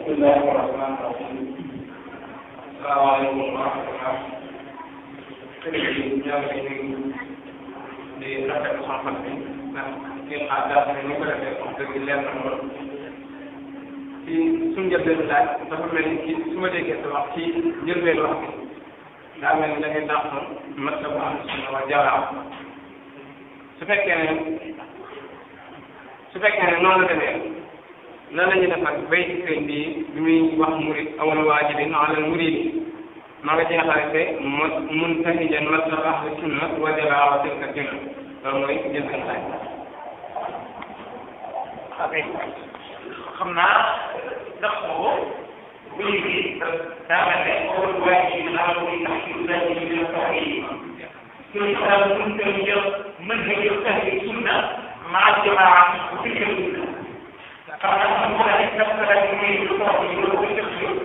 bismillahi rahmani rahim salaamaaleykum wa rahmatullah sëriñ bi ñoo ngi lay nuyu di rafetlu xam-xam bi ndax ngeen xaar daal ne ni ko defee wax dëgg leer na lool ci suñu njëlbeen laaj dafa mel ni ci su ma déggee sa wax ci njëlbeen wax bi daa mel ni da ngay dàq mat la bu am sunna wa jaraa su fekkee ne su fekkee ne noonu la demee lan la ñuy def nag bay ci seen bi bi muy wax murid awal waajibin alal muridi maa nga ci xarite mu muntahijan matlab ahli sunna wa jaraa tilka sunna loolu mooy njëlbeen laaj ok xam naa ndax boobu bu léegi daa mel ne awal waajibin alal muridi ndax ci laaj yi dina tax yi كل كلام ممكن منهج أهل السنة مع الجماعة وفي السنة فأنا أقول لك نفس الذي يقول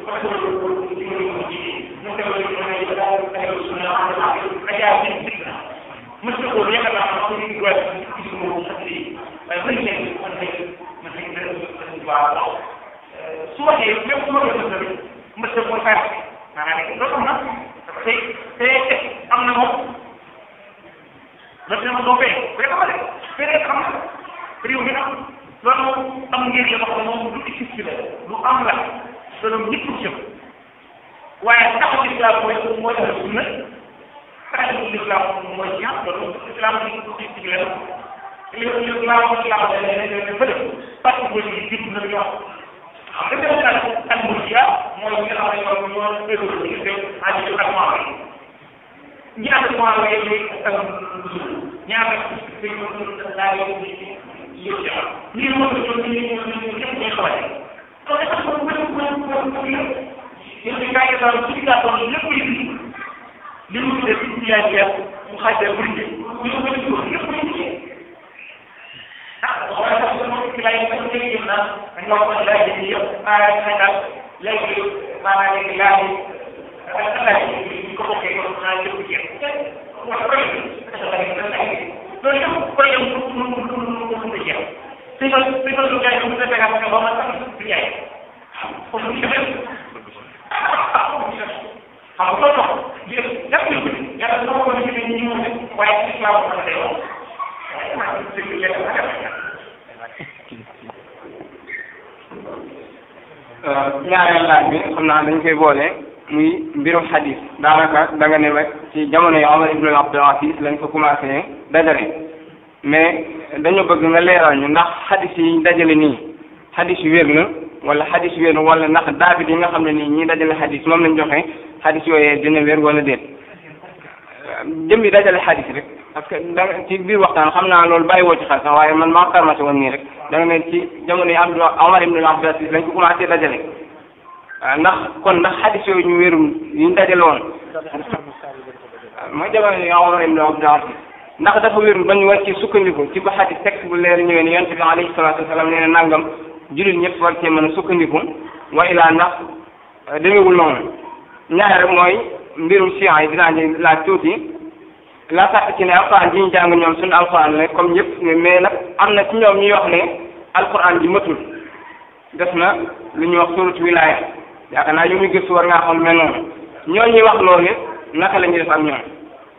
مش تقول يا جماعة أقول لك واحد اسمه خطي منهج منهج منهج سواء يوم ما يصير مش تقول فرق يعني لو أنا تي تي أنا مو loolu dama doon fee fee xam nga fee rek xam nga réew mi am loolu moom am ngir la wax moom lu existe la lu am la loolu ñëpp jëm waaye taxaw islam mooy mooy tax sunna taxaw islam mooy ñaar loolu islam bi ci ci la li li islam islam da ne ne fële parce que boo ci jiitu na ñoo xam nga dem na ak murjiya mooy ñi nga xam ne ñoo ñoo égo ci te aji ak moom ñaata mois la yëg ñaata laa yëg yëg ci am lii moo ko jox ñu ñu ñu ñëpp ñuy xamante kon dafa ko ko ko ko ko yëpp yëpp ci kaay daal ci ka ko lépp yi li mu def ci yaay ya mu xaajal bu ñu ñu ko ñu ko lépp yi ci ah wala sax ko ci lay ko ci yëpp na ñu ko lay ci yëpp ay xaajal léegi maanaam léegi laaj ko bokkee ko naa jëpp jeex wax ko loolu yëpp ko yow lu lu lu lu lu jeex si ma si ma lu jaay mu defee nga ba ma sax du jaay foofu ñu def xam nga loolu tax yëpp ñu ko yàlla dama ko ñu ñu ñu waaye ci islam ko ma day wax ñaareel laaj bi xam naa dañ koy boole muy mbirum xadis daanaka da nga ne rek ci jamono yi Omar ibn Abdul Aziz lañ ko commencé dajale mais dañoo bëgg nga leeral ñu ndax xadis yi ñu dajale nii xadis yu wér na wala xadis yu wér na wala ndax daabit yi nga xam ne nii ñi dajale xadis moom lañ joxe xadis yooyee dina wér wala déet jëm bi dajale xadis rek parce que da ci biir waxtaan xam naa loolu bàyyi woo ci xel sax waaye man maa karmati woon nii rek da nga ne ci jamono yi Abdou Omar ibn Abdul Aziz lañ ko commencé dajale ndax kon ndax xadis yooyu ñu wérum yi ñu dajale woon mooy jamono yi Omar ibn Abdul Aziz ndax dafa wérul ba ñu war ci sukkandiku ci ba xadis texte bu leer ñëwee ne yonent bi alayhi salaatu wasalaam nee na nangam jullit ñëpp war cee mën a sukkandiku wa ilaa ndax demewul noonu ñaar rek mooy mbirum siyan yi dinaa ñu laaj tuuti la sàkk ci ne alquran ji ñu jàng ñoom suñu alquran la comme ñëpp mais nag am na ci ñoom ñuy wax ne alquran ji matul def na lu ñuy wax suratu wilaya yaakaar naa yu muy gëstu war ngaa xam mel noonu ñoo ñuy wax loolu naka la ñuy def ak ñoom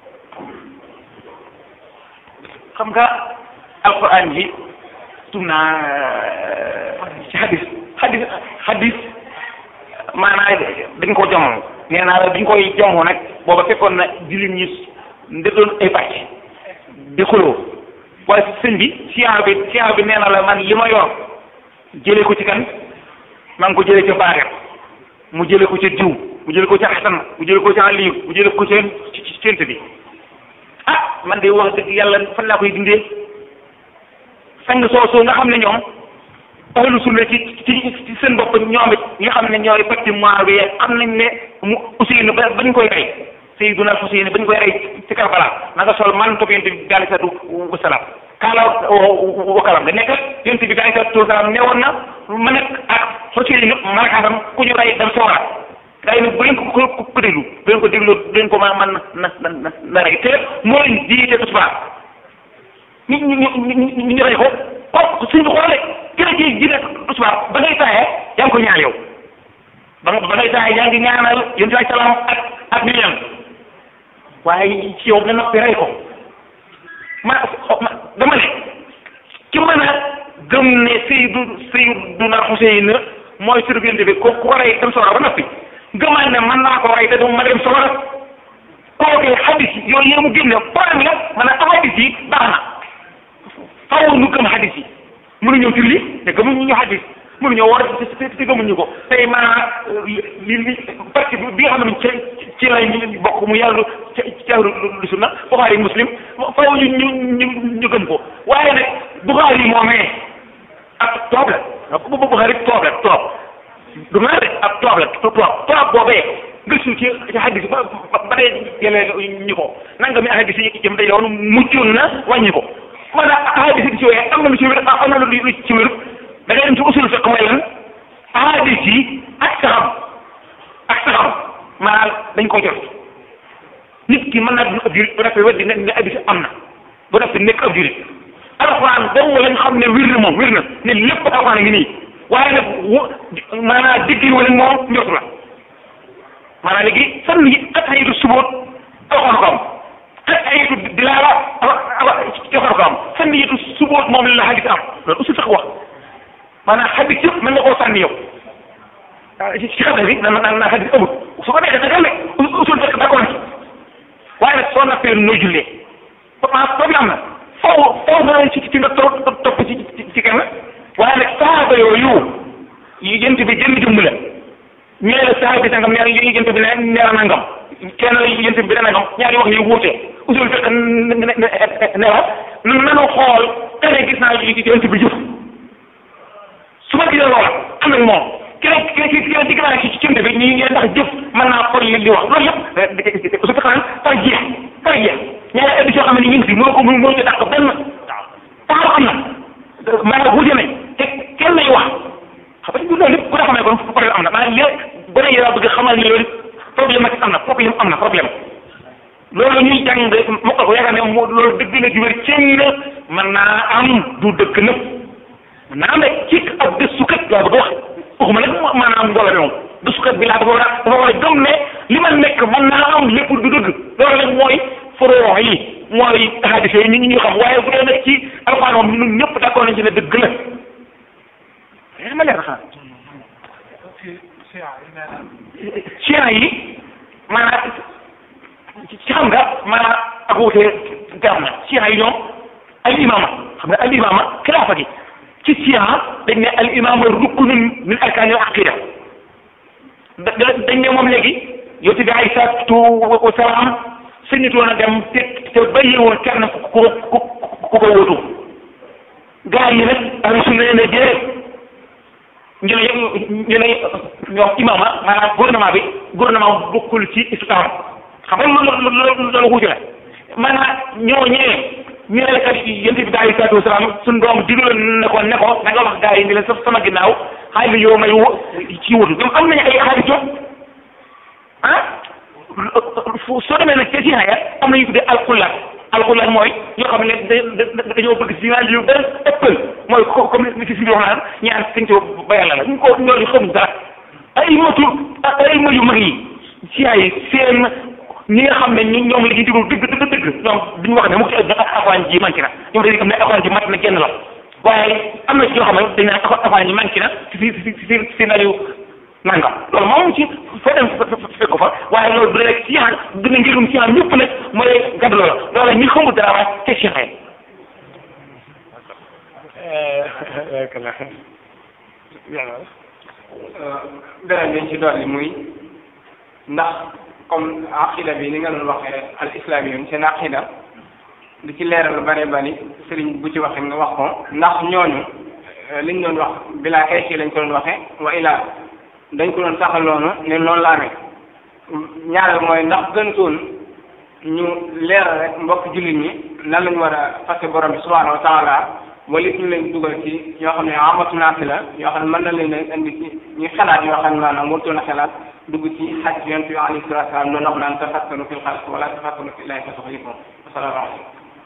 xam nga alquran ji tum naa ci hadis hadis hadis maanaam dañ ko joŋo nee naa la dañ koy joŋo nag booba fekkoon na jullit ñi ndetoon ay pàcc di xuloo waaye sëñ bi siyaan bi siyaan bi nee na la man li ma yor jëlee ko ci kan maa ngi ko jëlee ca baaxet mu jëlee ko ca diw mu jëlee ko ca xasan mu jëlee ko ca aliyu mu jëlee ko ca ci ci cent bi ah man de wax dëgg yàlla fan laa koy dindee sang soosu nga xam ne ñoom ahlu sunna ci ci ci seen bopp ñoom it nga xam ne ñooy patrimoine bi am nañ ne mu Ousseynou ba bañ koy rey Seydina Ousseynou bañ koy rey ci Karbala na nga sol man topp yonent bi alayhi salaatu wasalaam kaala wakalam da nekk yonent bi alayhi salaatu wasalaam newoon na ma nekk ak Ousseynou malakaatam ku ñu rey dem sawara gaa yi nag bu leen ko ko ko déglu bu leen ko déglu bu leen ko ma man na na na na rey te moo leen jiite tisbaar ñu ñu ñu ñu rey ko ko suñ bi xoolee kii la ji jiite tisbaar ba ngay taayee yaa ngi ko ñaan yow ba nga ba ngay saa yaa ngi ñaanal yéen si salaam ak ak ñu ñaan waaye ci yow nga noppi rey ko ma dama ne ki mën a gëm ne Seydou Seydina Xuseyn mooy surgente bi ko ku ko rey dem sawara ba noppi gëmal ne mën naa ko rey te du ma dem sawara kooku hadis yi yooyu yéen mu génne problème la maanaam hadis yi baax na faaw nu gëm hadis yi mënuñoo julli te gëmuñu ñu hadis mënuñoo war te te gëmuñu ko tey maanaam li li parti bi nga xam ne ci ci lay bokk mu yàlla ci ci ahlu sunna Buxaari Muslim faaw ñu ñu ñu ñu gëm ko waaye nag Buxaari moomee ab toob la bu Buxaari toob la toob du naa de ab toob la toob toob boobee gëstu ci ci hadis ba ba dee jëlee ñu ko nanga mi hadis yi jëm day yoon muccoon na wàññi ko maanaam hadis yi ci wéy am na lu ci wér am na lu ci wér da ngay dem ci usul fiq mooy lan hadis yi ak saxam ak saxam maanaam dañ ko jot nit ki mën naa dund ab jurit ba noppi weddi ne ne hadis am na ba noppi nekk ab jurit alxuraan dong lañ xam ne wir na moom wir na ne lépp alxuraan a ngi nii waaye nag wo maanaam digg wala moom njortu la maanaam léegi fan yi ak ayitu suboot alxuraan ko am ak ayitu dilaala alxuraan ko am fan yitu suboot moom la hadis am loolu usul sax wax maanaam hadis yëpp mën nga koo sànni yow ci ci xam bi na na na hadis amul su ko nekkee da nga ne usul fekk d'accord ci waaye nag soo nappee noo jullee problème am na foofu foofu nga ci ci nga topp topp ci ci kenn waaye nag saaba yooyu yi jënt bi jënd jëmm la ñee la saaba bi sangam nee yi jënt bi ne nee na nangam kenn la jënt bi ne nangam ñaari wax yu wuute usul fekk ne ne ne la nanu xool kene gis naa jënt bi jëf su ma gisee loola am nag moom keneen keneen keneen digg naa ci jënt bi ñu ndax jëf mën naa xool li wax loolu yëpp su fekkee par jeex par jeex ñaari émission xam ne ñu ngi fi moo ko moo ñu dàq benn taxaw am na maanaam wuute nañ te kenn lay wax xam nga loolu lépp ku ne xamee kon problème am na maanaam léegi ba ne yaa bëgg xamal ni loolu problème ak am na problème am na problème loolu ñuy jàng mokkal ko yaakaar ne moo loolu dëgg la ju wér cëng mën naa am du dëgg nëpp mën naa am rek ci ab gëstukat laa bëgg wax waxuma nag maanaam mbooloo bi moom gëstukat bi laa dafa war a dafa war a gëm ne li ma nekk mën naa am lépp du dëgg loolu nag mooy furoo yi mooy hadis yi ñu ñu xam waaye bu dee nag ci alxuraan moom ñun ñëpp d'accord nañ ci ne dëgg la yaa ma leer xanaa chiens yi maanaam ci xam nga maanaam ak wuute gaam na chiens yi ñoom al imama xam nga al imama xilaafa gi ci chiens dañ ne al imama ruknun min arkaanil aqida da dañ ne moom léegi yow ti bi ay salaatu wa salaam sañutoon a dem te te bàyyi woon kenn ku ko ku ku ko wutu gaa yi nag ahlu sunna ne déedéet ñu ne ñu ne ñoom imama maanaam gouvernement bi gouvernement bokkul ci islam xam nga loolu loolu loolu wuute la maanaam ñoo ñëwee ñu ne la kat yéen bi alayhi salaatu wasalaam suñu doom digal ne ko ne ko da nga wax gaa yi ni leen sa sama ginnaaw xaay bi yow may ci wutu ñoom am nañu ay xaalis jot ah soo demee nag ca Sina ya am na ñu tuddee alxulaat alxulaat mooy ñoo xam ne dañoo bëgg si naan yu benn ëppal mooy comme ni si si wax naan ñaan sëñ ci ba yàlla la ñu ko ñooñu xamuñ dara ay matu ay ma yu mag yi si ay seen ñi nga xam ne ñoom la ñuy déglu dëgg dëgg dëgg ñoom duñu wax ne mu ci afaan ji manqué na ñoom dañuy xam ne afaan ji mat na genn la waaye am na ci ñoo xam ne dañ naan afaan ji manqué na si si si si si nañu nangam loolu moom ci foo dem fekk ko fa waaye loolu bu dee rek siyaan dina ngirum siyaan ñëpp nag mooy gàddu loola loola ñi xamul dara waaye te si xëy beneen bi ñu ci dolli muy ndax comme aqida bi ni nga doon waxee al islam yi seen aqida di ci leeral lu bare bari sëriñ bu ci waxee nga wax ko ndax ñooñu liñ doon wax bilaa xeeci lañ ko doon waxee wa ilaa dañ ko doon saxal loonu ne loolu la amee ñaareel mooy ndax gëntoon ñu leeral rek mbokk jullit ñi nan lañu war a fase borom bi subhanahu wa taala wala ñu leen dugal ci yoo xam ne amatu naati la yoo xam ne mën na leen a indi ci ñu xalaat yoo xam ne maanaam warutoon a xalaat dugg ci xaj yonent bi alayhi salaatu salaam doon wax naan tafakkanu fil xalq wala tafakkanu fi illaahi fa tuxlifuun asalaamaaleykum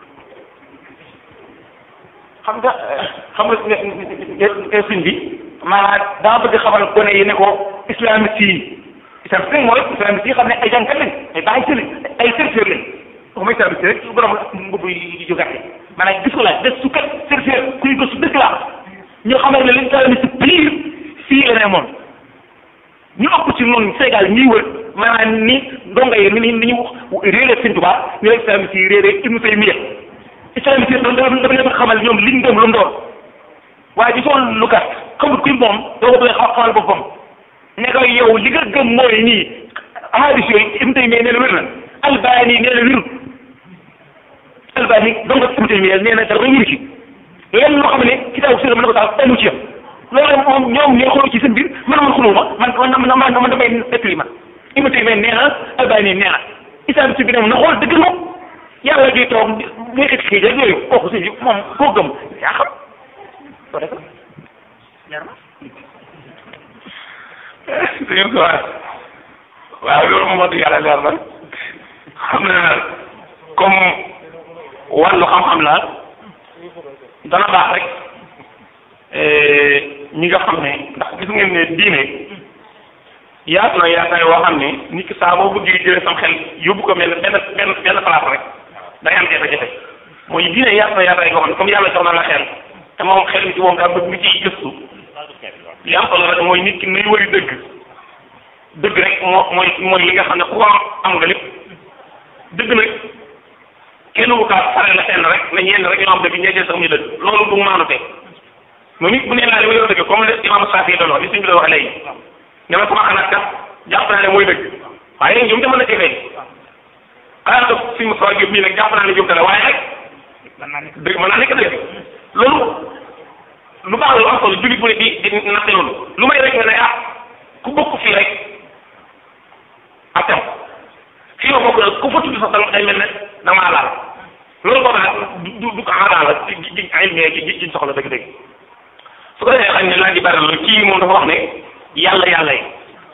xam nga xam nga suñ bi maanaam dama bëgg xamal gone yi ne ko islamiste yi islamiste mooy islamiste yi xam ne ay jàngkat lañ ay bàyyi sëli ay chercheur lañ waxuma islamiste rek borom mbubb yi yu gàtte maanaam gis ko la des su kat chercheur kuy gëstu dëgg la ñoo xamal ne li islamiste pire fii la ne moom ñu ëpp ci noonu Sénégal ñuy wër maanaam ni ndongo yi ni ni ñu réeré Sëñ Tuubaa ñu la islamiste yi réeré Ibnu Taymiya islamiste yi dafa dafa leen xamal ñoom liñ gëm lu mu doon waaye di sool lu gàtt xamul kuy moom doo ko bëgg xamal boppam ne ko yow li nga gëm mooy nii hadis yooyu Ibnu Taymiya nee na wér na Albani nee na wér Albani donc Ibnu Taymiya nee na dara wéru ci lenn loo xam ne kitaabu sunna mën na ko tax amu ci loolu moom ñoom ñoo xool ci seen biir man man xuluma man man man man damay nettali man Ibnu Taymiya nee na Albani nee na islam si bi ne na xool dëgg moom yàlla di toog muy xit xii rek yooyu kooku si moom koo gëm yaa xam soo def leer na dañu ko wax waaw loolu moom wax dëgg yàlla leer na xam na comme wàllu xam-xam la dana baax rek ñi nga xam ne ndax gis ngeen ne diine yaatu na yaataay woo xam ne nit ki saa boo bëggee jëlee sam xel yóbbu ko benn benn benn benn place rek day am jafe-jafe mooy diine yaatu na yaataay goo xam ne comme yàlla jox na la xel te moom xel mi ci moom daa bëgg nga ciy gëstu li am solo rek mooy nit ki nay wëri dëgg dëgg rek moo mooy mooy li nga xam ne ku ko am nga lépp dëgg nag kenn wu kaa fare la fenn rek ne ñenn rek ñoo am dëgg ñeejee sax ñu dëgg loolu du maanu te moom it bu nee naa li ma yor dëgg comme le imam Saafi doon wax li suñ bi doon wax léegi ne ma sama xalaat kat jàpp naa ne mooy dëgg waaye nag ñoom te mën na cee feeñ xalaat ko suñ Moussa Diop bii nag jàpp naa ne jumte la waaye nag dëgg mën naa nekk dëgg loolu lu baax lu am solo jullit bu ne di di natte loolu lu may rek nga ne ah ku bokk fii rek ak tam fii ma bokk nag ku fa tudd sax dama day mel ne damaa laal loolu boobu nag du du ko aada la ci ci ay gi gi soxla dëgg-dëgg su ko defee xam ne laa di bari la kii moom dafa wax ne yàlla yàlla yi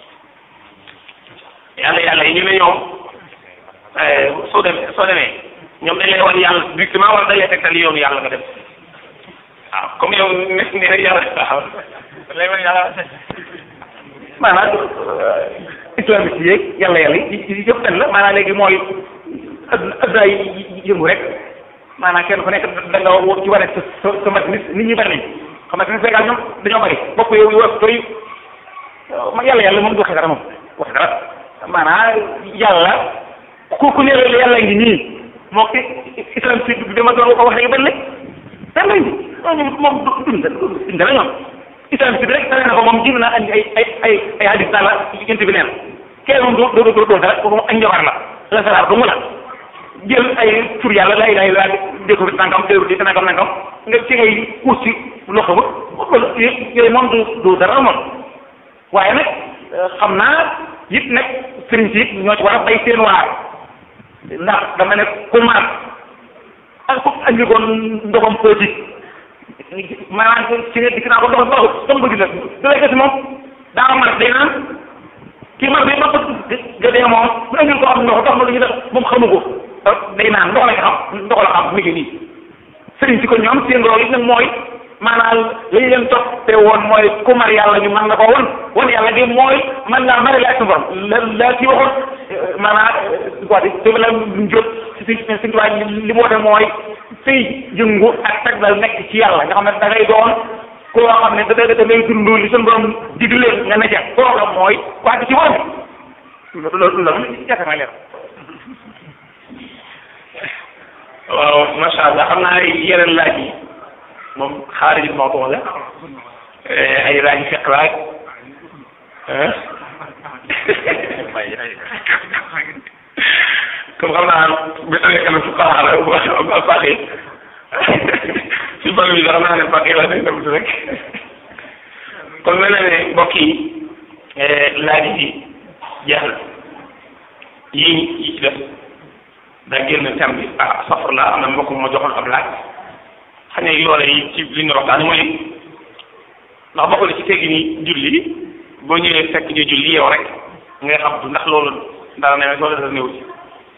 yàlla yàlla yi ñu ne ñoom soo demee soo demee ñoom dañ lay wan yàlla directement wala dañ lay tegtal yoonu yàlla nga dem waaw comme yow ne ne rek yàlla waaw lay wan yàlla maanaam islamiste yeeg yàlla yàlla yi yëpp benn la maanaam léegi mooy adduna adduna yi yëngu rek maanaam kenn ku nekk da nga ci wane sa sa sa mat nit nit ñi bari nañ xam nga Sénégal ñoom dañoo bari bopp yow yow toy ma yàlla yàlla moom du waxe dara moom waxe dara maanaam yàlla ku ku ne la yàlla ngi nii moo ko islamiste bi dama doon ko wax rek benn benn lañ ñoom moom dund dund la ñoom islamiste bi rek tane na ko moom jëm naa andi ay ay ay ay hadis daal la yent bi neen kenn moom doo doo doo dara kooku moom ak njabar la la salaar du mu la jël ay tur yàlla lay lay laa déko bi nangam déru di nangam nangam nga ci ngay kuus ci loxo ba yooyu moom du du dara moom waaye nag xam naa it nag sëriñ si it ñoo ci war a bay seen waar ndax dama ne ku maat ak ku andi ko ndogam politique maanaam ci ne dikk naa ko ndox baaxut comme bëgg na da lay gis moom daa mar day naan kii mar bi ma ko gëdee moom mu andil ko am ndox dox ma lu ñu def moom xamu ko day naan ndox la nga xam ndox la xam mi ngi nii sëriñ si ko ñoom seen rôle it nag mooy maanaam li ñu leen toppee woon mooy ku mar yàlla ñu mën na ko won won yàlla di mooy man laa mari la ak sa borom la la ci waxoon maanaam quoi te la lu jot si si si li mu woote mooy fay yëngu ak tagbal nekk ci yàlla nga xam ne da ngay doon koo xam ne da da da ngay dund li suñu borom digle nga ne ca kooka mooy wàcc ci borom loolu loolu la yaakaar naa leer waaw macha allah xam naa yeneen laaj yi moom xaarij mawdu la ay laaj fiq laaj comme xam naa bi tawee kanam su xaaxa la ba faqi si bal bi sax naa ne faqi la day dem rek kon mel na ne mbokk yi laaj yi jeex na yii yi ci def daa génn thème bi ah safar la am na mbokk ma joxoon ab laaj xam ne loola yi ci li ñu waxtaan mooy ndax bokk na ci teggi ni julli boo ñëwee fekk ñu julli yow rek ngay xam ndax loolu dara ne wala dara néew ci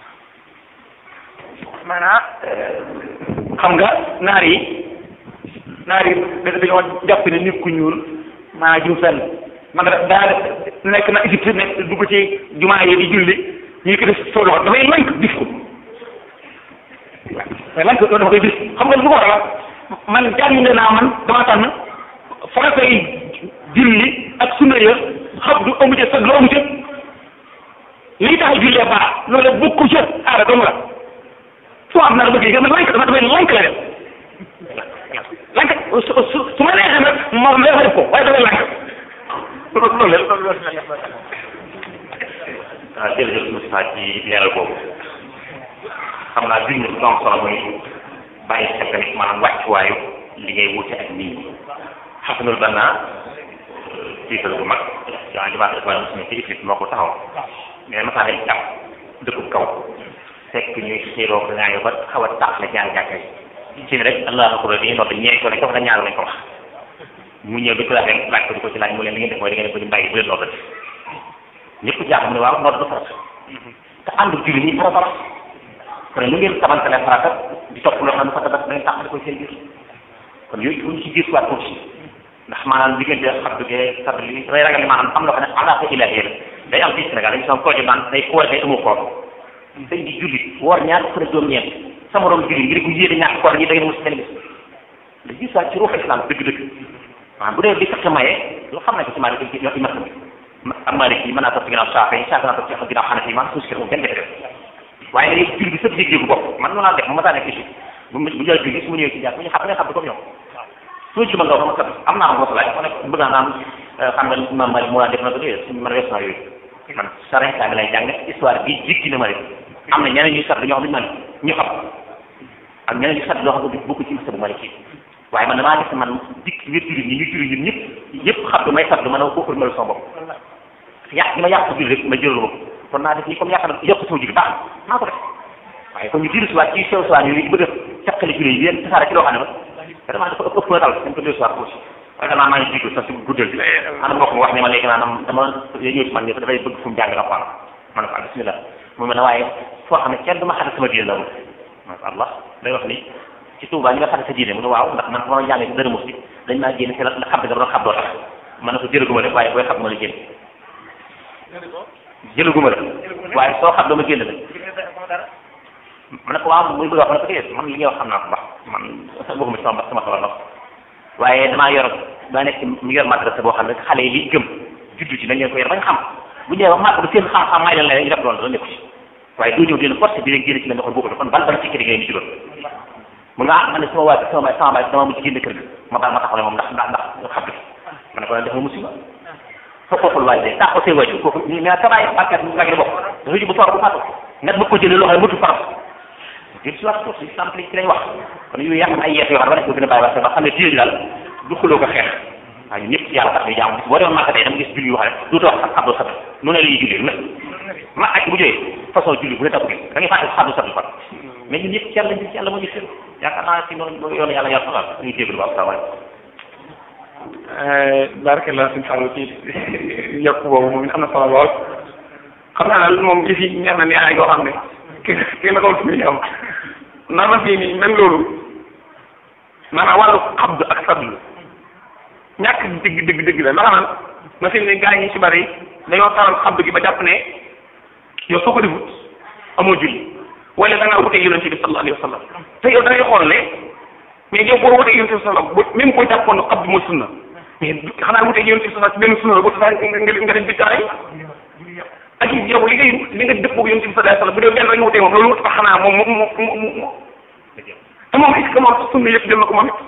maanaam xam nga naar yi naar yi dañoo jàpp ne nit ku ñuul maanaam jiw fenn man da daa nekk na Égypte nekk dugg ci jumaa yi di julli ñu ko def soo loxo dafay lank dif ko waaw lank dafa koy dif xam nga lu ko waral man jàng naa man dama tànn farata yi julli ak sunna ya xam du amu ca sag lu amu ca lii tax a jullee baax loolu bokku ca aada dong la soo am naa la bëgg yi man lank dama damay lank la def lank su su su ma neexee nag ma ma def ko waaye damay lank loolu loolu loolu loolu waaw jërëjëf Moustapha ci leeral boobu xam naa junj bu am solo mooy bàyyi xel tamit maanaam wàccuwaayu li ngay wute ak nit ñi xasanul banna tiital bu mag yaa ngi baax dafa muslim ci ifrit moo ko taxaw mais masaa dañ jàpp dëkkub kaw fekk ñuy xiiroo ko ngaa ba xaw a tax la ñaari jàkka yi ci rek allah akbar dañuy nodd ñeent ko lañ ko wax ñaar lañ ko wax mu ñëw di ko laaj rek laaj ko di ko ci laaj mu leen li ngeen def mooy da ngeen ko ñu bàyyi bu leen noddati ñëpp jàpp mu ne waaw nodd du farata te ànd julli ñi farata la kon lu ngeen tabantale farata di topp loo xam ne farata da ngeen tàqali koy seen biir kon yooyu buñ ci gis waat tuuti ndax maanaam diggante xabdu gee sabli li damay ragal ni maanaam am loo xam ne alaaka ilaahi la day am fii Sénégal dañu sama koo naan day koor day amoo koor sëñ di julli woor ñaar fukk juróom ñeent sama morom julli ngir ko yéene ñàkk koor ñi da ngeen mus benn bis da gis waat ci ruuxu islam dëgg-dëgg maanaam bu dee li fekk maye loo xam ne ko ci maa ngi ci imat am Malik yi mën naa topp ginnaaw Saafi yi Saafi naa topp ci ginnaaw Xanafi yi man suuf si moom benn jafe waaye da ngay julli bi sëpp yëg-yëgu bopp man noonu laa def mu masaa nekk ci bu bu jël julli su ma ñëwee ci jàpp ñu xam nga xam comme ñoom su ma ci ma nga wax ma kat am naa ko laaj ma ne bëgg naa naan xam nga Imam Malik moo daan def na ko déedéet suñu man wees naa yooyu man sarenka bi lay jàng histoire bi jikki na Malik am na ñeneen ñuy sat ñoo xam ne man ñu xam ak ñeneen ñu sat loo xam ne bokk ci masa bu Malik yi waaye man damaa def man dikk wér julli ñi ñu julli ñun ñëpp ñëpp xam du may sat du mën a ko ërmal sama bopp yàq gi ma yàq julli rek ma jëlal ma kon naa def nii comme yàq na yokk sama julli baax naa ko def waaye kon ñu diru si waat ci sew siwaat yooyu bëgg a caqali julli yi yéen tasaare ci loo xam ne ma vraiment dafa ëpp ëpp na dal dañ ko diru si waat aussi waaye danaa maa ngi jiitu sax si guddal bi ana mbokk mi wax ne ma léegi maanaam dama ñëw si man ni dafay bëgg fu mu jàng alquran ma ne ko ah bismillah mu mel ne waaye foo xam ne kenn du ma xatal sama diine la ma ne Allah day wax ni ci Touba ñi nga xatal sa diine mu ne waaw ndax man ba ma jàngee si dara musi dañ maa génn si la xam ne doon xam doo tax ma ne ko jërëguma rek waaye booy xam ma la génn jëlaguma la waaye soo xam dama génn la ma ne ko waaw muy bëgg wax ma ne ko déedéet man li ngay wax xam naa ko baax man bokkuma ci sama sama sama ndox waaye damaa yor daa nekk mu yor madrasa boo xam ne xale yi li gëm juddu ci dañ leen ko yor bañ xam bu ñëwee wax màgg ba seen xam-xam may leen leen ñu def loolu dana nekku ci waaye doo ñëw dina forcé di leen génn ci leen waxoon bokku kon ban ban fikki di ngay ni ci loolu mu nga ah man ne sama waa sama baay sama baay dama mujj génn kër ga ma baal ma taxaw ne moom ndax ndax ndax xam ma ne ko dafa musiba foqoxul waay de tàqo say waajur kooku mais tabaay bàkkat mu ngi bokk dafa ji bu faru bu faatu nga bëgg ko jëlee loo xam ne mëtu faram jël si waat si sample ci lañ wax kon yooyu yàq ay yeex yoo xam ne war nañ ko gën a bàyyi wax ba xam ne diine daal du xuloo ko xeex waaw ñun ñëpp ci yàlla tax ñu jaamu boo demoon màkk tey dama gis julli yoo xam ne duutoo wax xabdu sabbi nu ne la ñuy julli lu ne ma aj bu jógee façon julli bu ne tax da ngay fàtte xabdu sabbi fan mais ñun ñëpp ci yàlla ci yàlla moo ñu seen yaakaar naa si noonu yoonu yàlla yàlla xalaat ñu déglu ba asalaamaaleykum barakallah suñu fàllu ci yokk boobu moom am na solo lool xam naa daal moom yëf yi neex na ni ay goo xam ne ki ki na ko fi am naa ma fii nii même loolu maanaam wàllu xabd ak sablu ñàkk dëgg dëgg dëgg la ndax man ma fi ne gars yi si bari dañoo taral xabd gi ba jàpp ne yow soo ko defut amoo julli wala da ngaa wuteeg yonente bi sallallahu alayhi wa sallam te yow da ngay xool ne mais yow boo wuteeg yonente bi sallallahu bu même boo jàppoon ne xabd mooy sunna mais xanaa wuteeg yonente bi sallallahu ci benn sunna la boo tax nga nga dem biddaa yi ak yow li ngay li nga dëppoo yonente bi sallallahu alayhi wa sallam bu dee benn rek nga wuteeg moom loolu wut ko xanaa moom moom moom moom te moom est-ce que moom sunna yëpp jël na ko moom it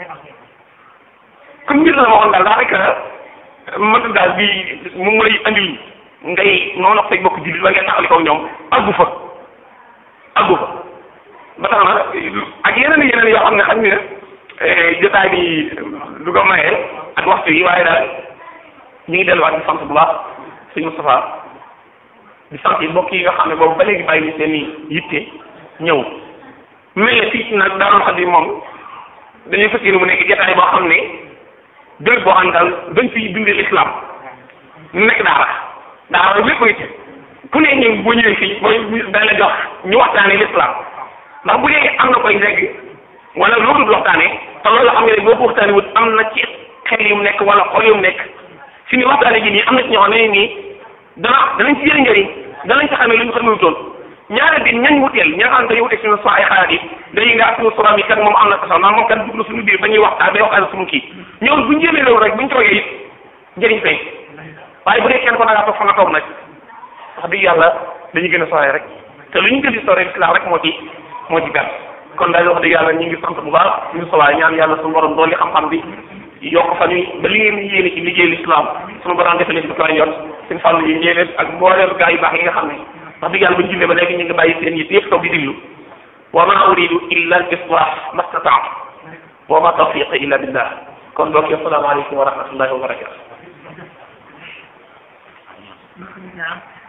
comme mbir la ma waxoon daal daanaka mën daal bi mu mu lay andil ngay noonu ak say bokk jullit wala ngay taxali ko ñoom àggu fa àggu fa ba tax na ak yeneen yeneen yoo xam ne xam nga jotaay bi du ko maye ak waxtu yi waaye daal ñu ngi delluwaat di sant bu baax sëñ Moustapha di sant yi mbokk yi nga xam ne boobu ba léegi bàyyi seen i yitte ñëw mel ne fii nag daanoon xam ni moom dañuy fas yéene mu nekk jotaay boo xam ne béréb boo xam ne daal dañ fiy dundee l'islam mu nekk daara daara lépp ngi ci ku ne ñëw boo ñëwee fii booy dañ la jox ñu waxtaanee l'islam ndax bu dee am na koy reg wala loolu du waxtaanee te loolu xam nga ne boo ko waxtaanee wut am na ci xel yu mu nekk wala xol yu mu nekk fi ni waxtaane gi nii am na ci ñoo xam ne nii dana danañ ci jëriñ njëriñ danañ ci xamee lu ñu xamee wutoon ñaareel bi ñañ wuteel ñi nga xam ne dañuy wuteeg suñu so ay xalaat yi dañuy nga suñu soram yi kat moom am na ko sax naan moom kat dugg na suñu biir ba ñuy waxtaan bay waxtaan suñu kii ñoom buñ jéemee loolu rek buñ toogee it njëriñ feeñ waaye bu dee kenn ko da ngaa toog fa nga toog nag wax dëgg yàlla dañuy gën a sore rek te lu ñu gën di sore islam rek moo ci moo ci gàtt kon daal wax dëgg yàlla ñu ngi sant bu baax ñu sowaay ñaan yàlla suñu borom doon li xam-xam bi yokk fa ñuy ba li ngeen yéene ci liggéey l'islam suñu borom defal leen ci ko yor seen fàllu yi ñeeneen ak mboolem gaa yu baax yi nga xam ne wax dëgg yàlla ba ñu jullee ba léegi ñu ngi bàyyi seen yitt yëpp toog di diglu wa ma uridu illa al islah mastataat wa ma tawfiqa illa billah kon mbokk yi asalaamaaleykum wa rahmatullahi wa barakatu